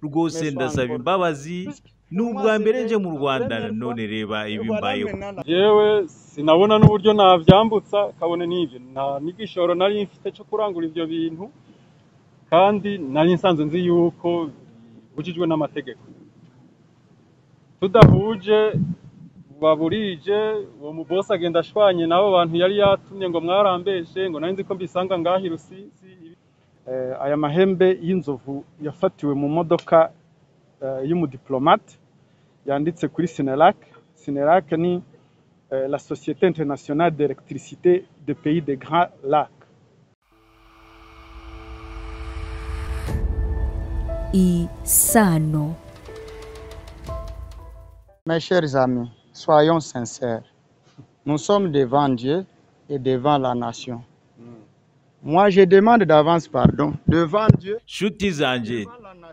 rwose ndasaba imbabazi ni ubwa mbere nje mu rwanda none reba ibi mbayeho yewe sinabona n'uburyo nabyambutsa kabone n'ibyo nta n'igishoro nari mfite cyo kurangura ibyo bintu kandi nari nsanze nzi yuko bibujijwe n'amategeko tudahuje baburije uwo mubosi agenda ashwanye n'abo bantu yari yatumye ngo mwarambeshe ngo nari nzi ko mbisanga ngaho i rusizi Eh, aya mahembe y'inzovu yafatiwe mu modoka eh, y'umudiplomate yanditse kuri sinerac sinerac ni eh, la société internationale d'électricité des pays des grands lacs isano Mes chers amis, soyons sincères. Nous sommes devant Dieu et devant la nation. Moi, je demande d'avance pardon devant Dieu. nshuti zanjye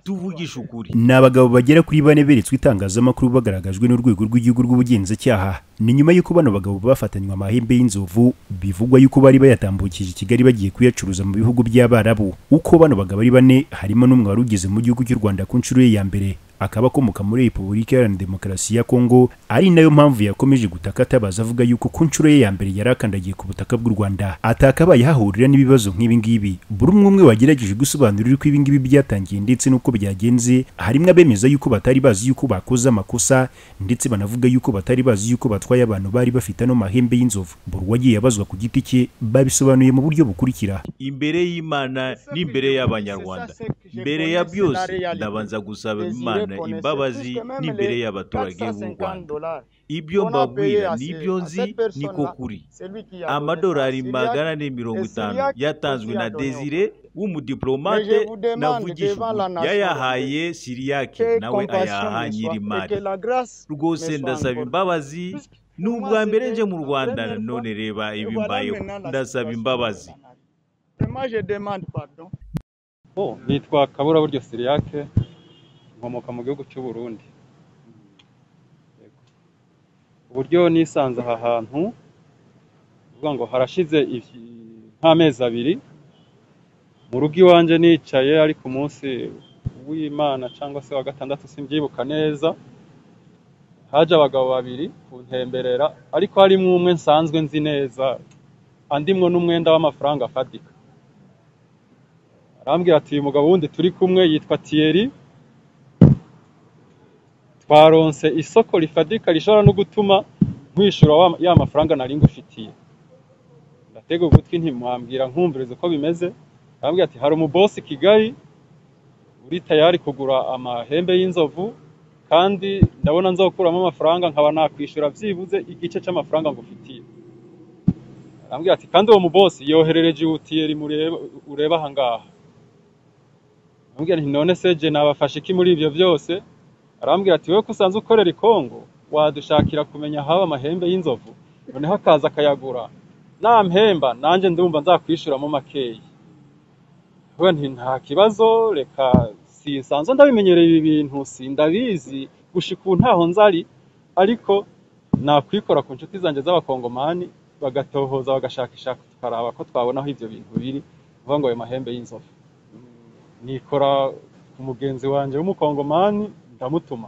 tuvugishe ukuri ni abagabo bagera kuri bane beretswe itangazamakuru bagaragajwe n'urwego rw'igihugu rw'ubugenzacyaha ni nyuma y'uko bano bagabo bafatanywe amahembe y'inzovu bivugwa y'uko bari bayatambukije i kigali bagiye kuyacuruza mu bihugu by'abarabu uko bano bagabo ari bane harimo n'umwe wari ugeze mu gihugu cy'u rwanda ku nshuro ye ya mbere akaba akomoka muri repubulika iharanira demokarasi ya kongo ari nayo mpamvu yakomeje gutaka atabaza avuga yuko ku nshuro ye ya mbere yari akandagiye ku butaka bw'u rwanda atakabaye hahurira n'ibibazo nk'ibi ngibi buri umwe umwe wagerageje gusobanurira uko ibi ngibi byatangiye ndetse n'uko byagenze harimo abemeza yuko batari bazi yuko bakoze amakosa ndetse banavuga yuko batari bazi yuko batwaye abantu bari bafite ano mahembe y'inzovu buri uwagiye abazwa ku giti cye babisobanuye mu buryo bukurikira imbere y'imana n'imbere y'abanyarwanda mbere ya byose ndabanza gusaba imana imbabazi n'imbere y'abaturage b'u rwanda ibyo mbabwira nibyo nzi niko kuri amadolari magana ane mirongo itanu yatanzwe na desire w'umudiplomate navugishije yayahaye siriyake nawe ayaha nyirimari rwose ndasaba imbabazi ni ubwa mbere nje mu rwanda none reba ibi mbayeho ndasaba imbabazi Moi, je demande pardon. bo nitwa kaburaburyo siriyake nkomoka mu gihugu cy'u Burundi Yego. uburyo nisanze aha hantu uvuga ngo harashize iki- nk'amezi abiri mu rugo iwanjye nicaye ariko umunsi w'imana cyangwa se wa gatandatu simbyibuka neza haje abagabo babiri kuntemberera ariko harimo umwe nsanzwe nzi neza andimwo n'umwenda w'amafaranga afatika arambwira ati uyu mugabo wundi turi kumwe yitwa Thierry twaronse isoko rifadika rishobora no gutuma nkwishyura wa- ya mafaranga nari ngufitiye ndatega ugutwi ntimwambwira nkumviriza uko bimeze arambwira ati hari umubosi i kigali uri tayari kugura amahembe y'inzovu kandi ndabona nzokuramo amafaranga nkaba nakwishyura byibuze igice cy'amafaranga ngufitiye arambwira ati kandi uwo mubosi yoherereje utiyeri mureba ureba aha ngaha arambwira nti none se je nabafashe iki muri ibyo byose arambwira ati wowe ko usanzwe ukorera i Kongo wadushakira kumenya haba amahembe y'inzovu noneho akaza akayagura nampemba nanjye ndumva nzakwishyuramo makeya we nti nta kibazo reka sinsanzwe ndabimenyereye ibi bintu sindabizi gushika ubu ntaho nzari ariko nakwikora ku nshuti zanjye z'abakongomani bagatohoza bagashakishaka tukaraba ko twabona aho ibyo bintu biri uvuga ngo ayo mahembe y'inzovu nikora ku mugenzi wanjye w'umukongomani ndamutuma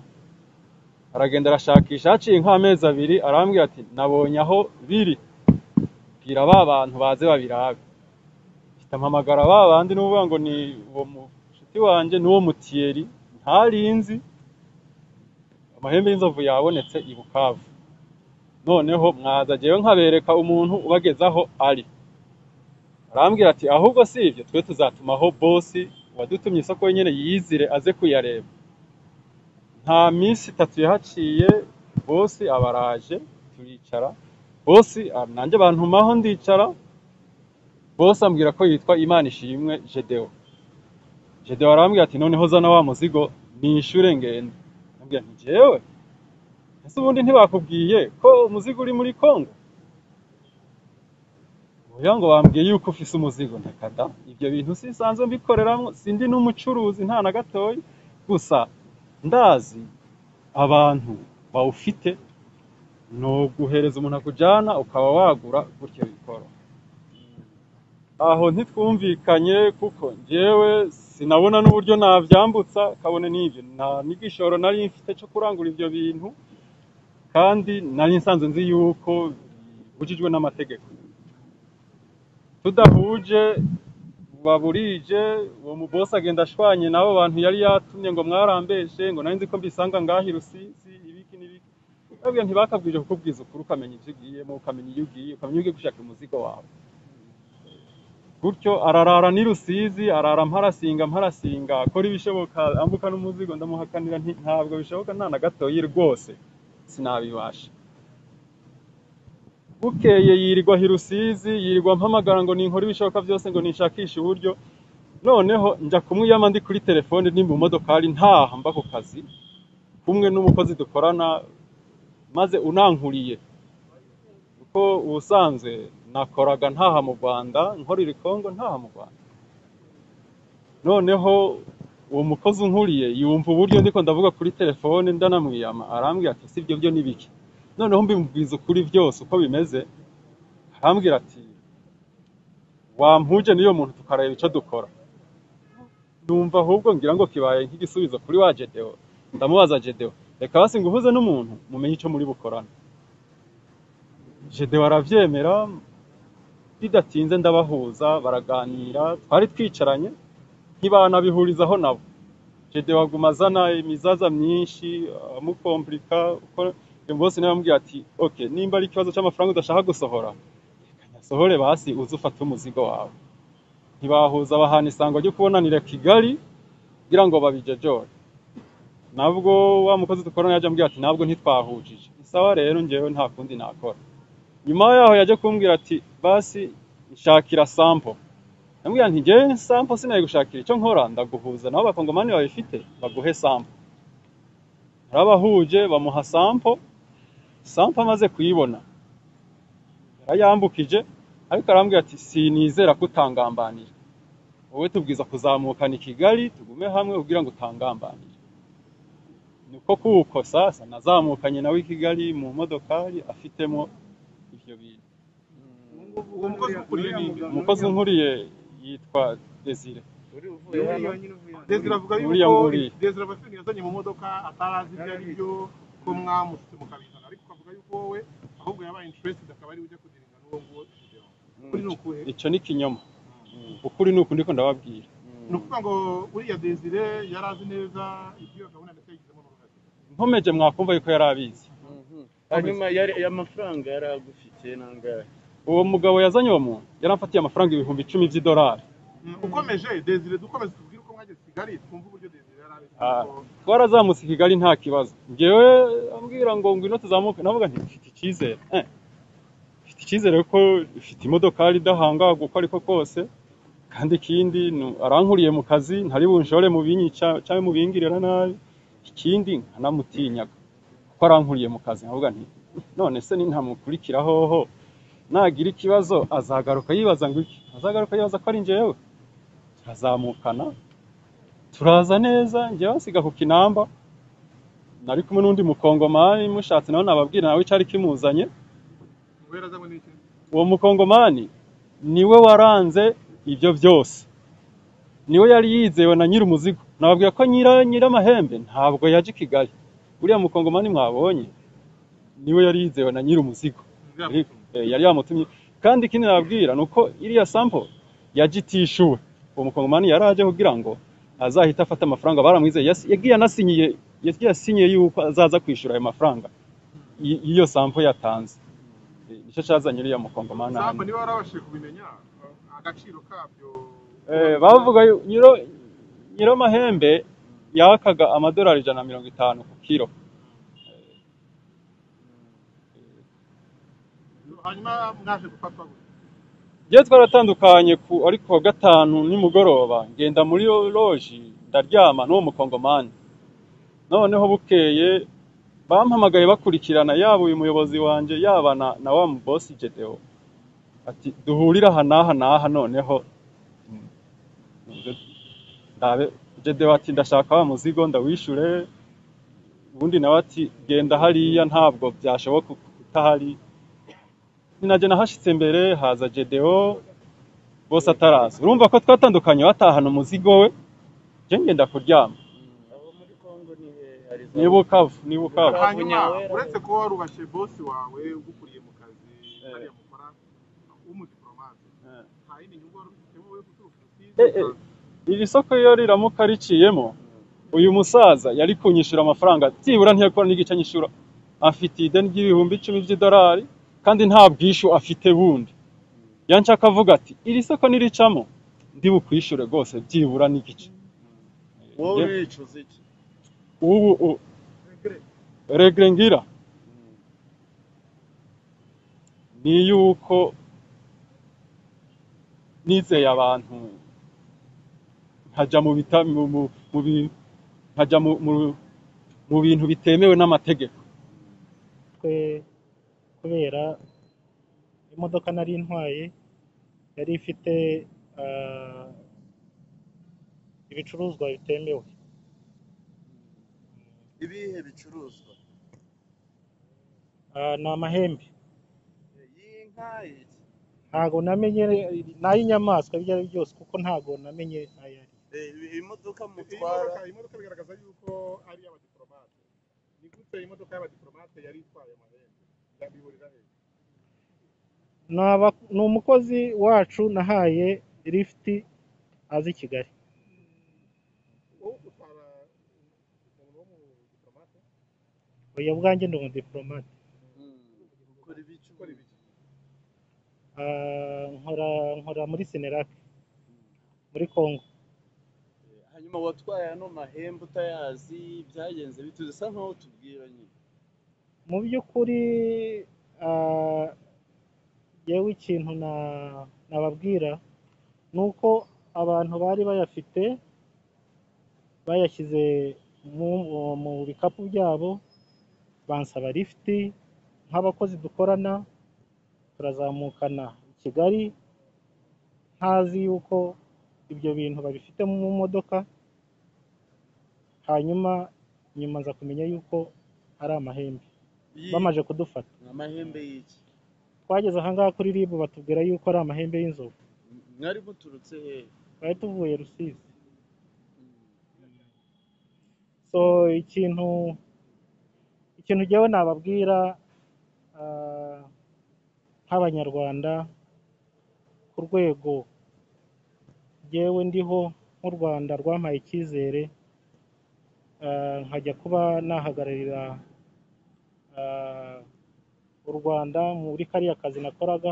aragenda arashakisha haciye nk'amezi abiri arambwira ati nabonye aho biri bwira ba bantu baze babirabe mpita mpamagara ba bandi n'uvuga ngo ni uwo mushuti wanjye n'uwo mutiyeri ntarinzi amahembe y'inzovu yabonetse i Bukavu noneho mwaza jyewe nkabereka umuntu ubagezaho ari arambwira ati ahubwo si ibyo twe tuzatumaho bosi wadutumye isoko nyine yizire aze kuyareba nta minsi itatu yahaciye bosi abaraje turicara bosi ah, nanjye bantumaho ndicara bosi ambwira ko yitwa imana ishimwe gedewo gedewo arambwira ati noneho zana wa muzigo nishyure ngende ambwira nti jewe ese ubundi ntibakubwiye ko umuzigo uri muri kongo uvuga ngo bambwiye yuko ufise umuzigo ntakada ibyo bintu sinsanzwe mbikoreramwo sindi n'umucuruzi nta na gatoya gusa ndazi abantu bawufite ni uguhereza umuntu akujyana ukaba wagura gutyo bikoro aho ntitwumvikanye kuko njyewe sinabona n'uburyo nabyambutsa kabone n'ibyo nta n'igishoro nari mfite cyo kurangura ibyo bintu kandi nari nsanzwe nzi yuko bibujijwe n'amategeko tudahuje baburije uwo mubose agenda ashwanye n'abo bantu yari yatumye ngo mwarambeje ngo nari nzi ko mbisanga ngaho rusizi ibiki n'ibiki babwiye ntibakabwije kukubwiza ukuri ukamenya ibyo ugiyemo ukamenya iyo ugiye ukamenya ugiye gushaka umuzigo wawe gutyo ararara ni rusizi arara mparasinga mparasinga akora ibishoboka ambuka n'umuzigo ndamuhakanira ntabwo bishoboka nta na gatoya rwose sinabibasha bukeye yirirwa hirusizi yirirwa mpamagara ngo ninkora ibishoboka byose ngo nishakishe uburyo noneho njya kumwiyama ndi kuri telefone ni mu modokari ntaha mba ku kazi kumwe n'umukozi dukorana maze unankuriye kuko ubusanzwe nakoraga ntaha mu rwanda nkorera ikongo ntaha mu rwanda noneho uwo mukozi unkuriye yumva uburyo ndiko ndavuga kuri telefone ndanamwiyama arambwira ati si ibyo byo n'ibiki noneho mbimubwiza ukuri byose uko bimeze arambwira ati wampuje n'iyo muntu tukareba icyo dukora numva ahubwo ngira ngo kibaye nk'igisubizo kuri wa jedewo ndamubaza jedewo reka basi ngo uhuze n'umuntu mumenye icyo muri bukorana jedewo arabyemera bidatinze ndabahuza baraganira twari twicaranye ntibanabihurizaho nabo jedewo aguma azana imizaza myinshi amukomplika bose nawe amubwira ati oke nimba ari ikibazo cy'amafaranga udashaka gusohora sohore basi uze ufate umuzigo wawe ntibahuza bahana isango ryo kubonanira kigali kugira ngo babijejore nabwo wa mukozi dukorana yajya ambwira ati ntabwo ntitwahujije isawa rero ngewe nta kundi nakora nyuma yaho yajya kumbwira ati basi nshakira sampo ndamubwira nti ngewe sampo sinaye gushakira icyo nkora ndaguhuza nabo abakongomani babifite baguhe sampo arabahuje bamuha sampo sampo amaze kuyibona yarayambukije ariko arambwira ati sinizera ko utangambanira wowe tubwiza kuzamukana i kigali tugume hamwe kugira ngo utangambanire niko kuko sasa nazamukanye nawe i kigali mu modokari afitemo ibyo bintu umukozi nkuriye yitwa desire desire avuga yuko desire abafite yazanye mu modoka atarazi ibyo ari byo ko mwamusutse mukabizana ariko ukavuga yuko wowe ahubwo yabaye interested akaba ari ujya kudiringa n'uwo nguwo ukuri ni ukuhe icyo ni ikinyoma ukuri ni uku ndiko ndababwira ni ukuvuga ngo uriya desire yari azi neza ibyo gahunda ndetse yagizemo n'uruhare nkomeje mwakumva yuko yari abizi hanyuma amafaranga yari agufitiye nangahe uwo mugabo yazanye uwo muntu yari amfatiye amafaranga ibihumbi icumi by'idolari ukomeje desire dukomeze tubwire uko mwageze kigali twumve uburyo desire yari twarazamutse i kigali nta kibazo ngewe ambwira ngo ngwino tuzamuke navuga nti mfite icyizere mfite icyizere ko ifite imodokari idahangagwa uko ariko kose kandi ikindi arankuriye mu kazi ntari bunshore mu binyica cyangwa mu bingirira nabi ikindi nkanamutinyaga kuko arankuriye mu kazi nkavuga nti none se nintamukurikira hoho nagira ikibazo azagaruka yibaza ngo iki azagaruka yibaza ko ari njyewe turazamukana turaza neza njyewe asiga ku kinamba nari kumwe n'undi mukongomani mushatse nawe nababwira nawe icyari kimuzanye uwo mukongomani niwe waranze ibyo byose niwe yari yizewe na nyiri umuzigo nababwira ko nyir'amahembe ntabwo yaje i kigali uriya mukongomani mwabonye niwe yari yizewe na nyiri umuzigo yari yamutumye kandi ikindi nababwira ni uko iriya sampo yaje itishyuwe uwo mukongomani yari aje kugira ngo azahita afata amafaranga baramwizeye yagiye anasinyiye yagiye asinyiye yuko azaza kwishyura ayo mafaranga iyo sampo yatanze nicyo cyazanye uriya mukongomani sampo niba warabashije kubimenya agaciro kabyo bavuga nyiro mahembe yakaga amadolari ijana na mirongo itanu ku kiro hanyuma mwaje gufatwa gute njyewe twaratandukanye ku ariko wa gatanu nimugoroba ngenda muri loji ndaryama n'uwo mukongomani noneho bukeye bampamagaye bakurikirana yaba uyu muyobozi wanjye yaba na na wa mubosi gedewo ati duhurire aha n'aha n'aha noneho gedewo ati ndashaka wa muzigo ndawishyure ubundi nawe ati genda hariya ntabwo byashoboka kutahari ninajya nahashitse mbere haza gedewo bose ataraza urumva ko twatandukanye watahana umuzigo we njye ngenda kuryama abo muri kongo ni ari za- ni bukavu ni bukavu hanyuma Bunyawera. uretse kuba warubashye bosi wawe ugukuriye mu kazi hariya mu Bufaransa w'umudipolomate Eh. nta yindi nyungu wari ufitemo we guturuka Eh, eh. iri soko iyo riramuka riciyemo uyu musaza yari kunyishyura amafaranga byibura ntiyakora n'igice nyishyura afite ideni ry'ibihumbi icumi by'idolari kandi nta bwishyu afite bundi yanshaka avuga ati iri soko niricamo ndi bukwishyure rwose byibura n'igice wowe wicuza iki ubu u- regre ngira ni yuko nizeye abantu nkajya mu bita mu mu- mu bi- nkajya mu- mu- mu bintu bitemewe n'amategeko twe kubera imodoka nari ntwaye yari ifite ah, ibicuruzwa bitemewe ibihe bicuruzwa Ah, ni amahembe iyi nka iki ntago namenye n'ay'inyamaswa ibyo ari byo byose kuko ntago namenye ayo ari Eh, imodoka iyi mutwara modoka iyi modoka bigaragaza yuko ari iy'abadiplomate ni gute imodoka y'abadiplomate yari itwaye amahembe yabiburira he Ni aba- ni umukozi wacu nahaye lifuti azi i kigali wowe utwara umuntu w'umudipolomate oya bwanjye ndi umudipolomate ukora ibicu ukora ibiki Ah, nkora nkora muri senerac muri congo hanyuma watwaye ano mahembe utayazi byagenze bituze usa nkaho tubwira nyine mu by'ukuri ah, yewe ikintu na- nababwira ni uko abantu bari bayafite bayashyize mu, mu bikapu byabo bansaba lifuti nk'abakozi dukorana turazamukana i kigali ntazi yuko ibyo bintu babifite mu modoka hanyuma nyuma nza kumenya yuko ari amahembe Iyi- bamaze kudufata amahembe y'iki twageze ahangaha kuri ribu batubwira yuko ari amahembe y'inzovu mwari muturutse hehe twari tuvuye rusizi so ikintu ikintu jyewe nababwira ah, nk'abanyarwanda ku rwego jyewe ndiho nk'u rwanda rwampaye icyizere ah, nkajya kuba nahagararira ah, u rwanda muri kariya kazi nakoraga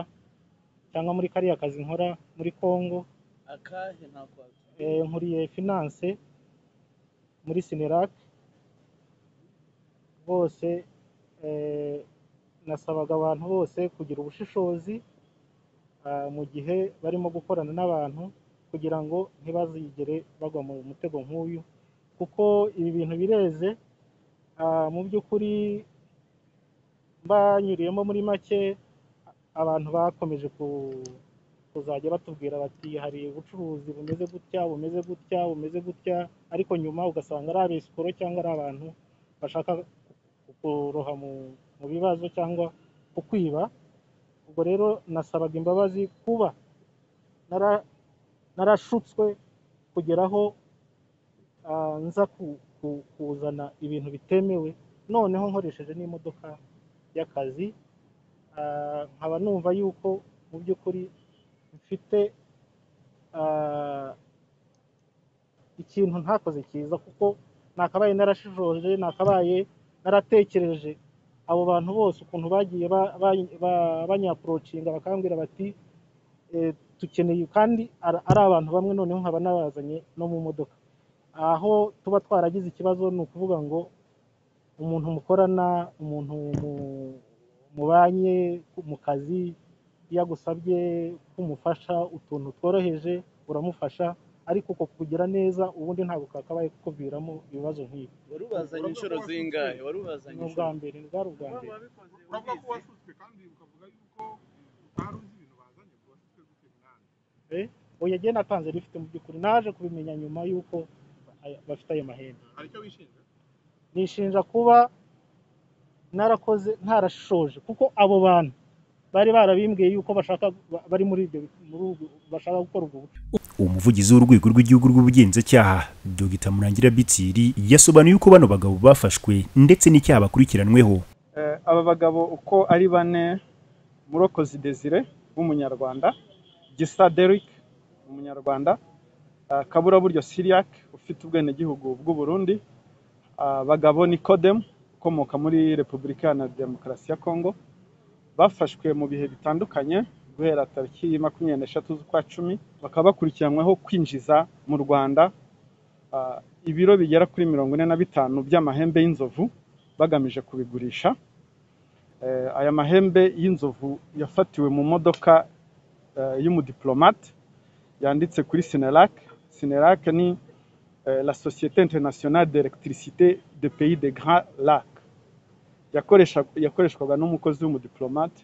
cyangwa muri kariya kazi nkora muri congo akahe ntako Eh, nkuriye finance muri sinerac bose eh, nasabaga abantu bose kugira ubushishozi ah, mu gihe barimo gukorana n'abantu kugira ngo ntibazigere bagwa mu mutego nk'uyu kuko ibi bintu bireze ah, mu by'ukuri mbanyuriyemo muri make abantu bakomeje ku kuzajya batubwira bati hari ubucuruzi bumeze gutya bumeze gutya bumeze gutya ariko nyuma ugasanga ari abesikoro cyangwa ari abantu bashaka kuroha mu, mu bibazo cyangwa kukwiba ubwo rero nasabaga imbabazi kuba nara, narashutswe kugeraho ah, nza ku, ku, kuzana ibintu bitemewe noneho nkoresheje n'imodoka y'akazi ah, nkaba numva yuko mu by'ukuri mfite ah, ikintu ntakoze cyiza kuko nakabaye narashishoje nakabaye naratekereje abo bantu bose ukuntu bagiye ba- ba- ba- banyapurocinga bakambwira bati eh, dukeneye kandi ar- ari abantu bamwe noneho nkaba nabazanye no mu modoka aho tuba twaragize ikibazo ni ukuvuga ngo umuntu mukorana umuntu mu- mubanye mu kazi iyo agusabye kumufasha utuntu tworoheje uramufasha ariko uko kugira neza ubundi ntabwo kakabaye kukuviramo ibibazo nk'ibi warubazanye inshuro zingahe warubazanye ni ubwa mbere ni bwari ubwa mbere uravuga ko wasutswe kandi ukavuga yuko utari uzi ibintu bazanye ngo wasutswe gute munani oya jye natanze rifite mu by'ukuri naje kubimenya nyuma y'uko aya- bafite ayo mahembe hari icyo wishinja nishinja kuba narakoze ntarashoje kuko abo bantu bari barabimbwiye yuko bashaka bari muri ibyo bashaka gukora ubwo umuvugizi w'urwego rw'igihugu rw'ubugenzacyaha dogita murangira bitsiri yasobanuye uko bano bagabo bafashwe ndetse n'icyaha bakurikiranweho aba bagabo uko ari bane murokozi desire w'umunyarwanda gisa derike umunyarwanda kaburaburyo siriak ufite ubwenegihugu bw'uburundi bagabo nikodemu ukomoka muri repubulika iharanira demokarasi ya kongo bafashwe mu bihe bitandukanye guhera tariki makumyabiri n'eshatu z'ukwa cumi bakaba bakurikiranyweho kwinjiza mu rwanda ibiro bigera kuri mirongo ine na bitanu by'amahembe y'inzovu bagamije kubigurisha aya mahembe y'inzovu yafatiwe mu modoka y'umudiplomate yanditse kuri sinerac sinerac ni la sosiyete internationale d'electricité de pays de grand lac yakoreshwaga n'umukozi w'umudiplomate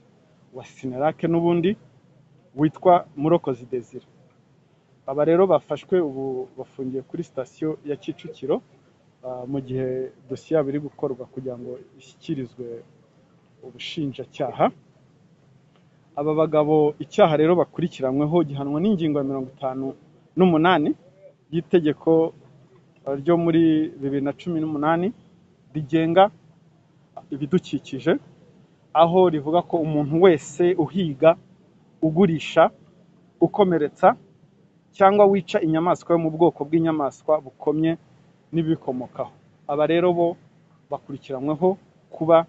wa sinarake n'ubundi witwa murokozi desire aba rero bafashwe ubu bafungiye kuri sitasiyo ya kicukiro mu gihe dosiye yabo iri gukorwa kugira ngo ishyikirizwe ubushinjacyaha aba bagabo icyaha rero bakurikiranyweho gihanwa n'ingingo ya mirongo itanu n'umunani y'itegeko ryo muri bibiri na cumi n'umunani rigenga ibidukikije aho rivuga ko umuntu wese uhiga ugurisha ukomeretsa cyangwa wica inyamaswa yo mu bwoko bw'inyamaswa bukomye n'ibikomokaho aba rero bo bakurikiranyweho kuba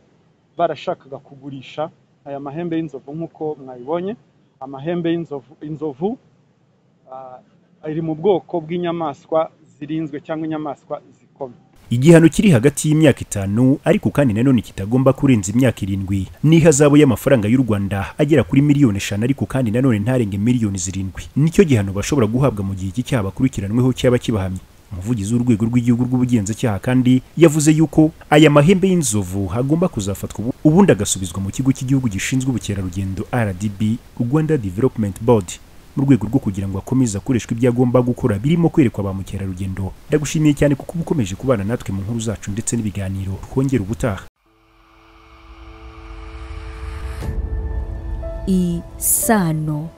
barashakaga kugurisha aya mahembe y'inzovu nk'uko mwayibonye amahembe y'inzovu ari mu bwoko bw'inyamaswa zirinzwe cyangwa inyamaswa zikomeye igihano kiri hagati y'imyaka itanu ariko kandi nanone kitagomba kurenza imyaka irindwi n'ihazabu y'amafaranga y'u Rwanda agera kuri miliyoni eshanu ariko kandi nanone ntarenge miliyoni zirindwi nicyo gihano bashobora guhabwa mu gihe iki cyaha bakurikiranweho cyaba kibahamye umuvugizi w'urwego rw'igihugu rw'ubugenzacyaha kandi yavuze yuko aya mahembe y'inzovu hagomba kuzafatwa ubundi agasubizwa mu kigo cy'igihugu gishinzwe ubukerarugendo RDB Rwanda Development Board mu rwego rwo kugira ngo akomeze akoreshwa ibyo agomba gukora birimo kwerekwa ba mukerarugendo ndagushimiye cyane kuko uba ukomeje kubana natwe mu nkuru zacu ndetse n'ibiganiro twongera ubutaha isano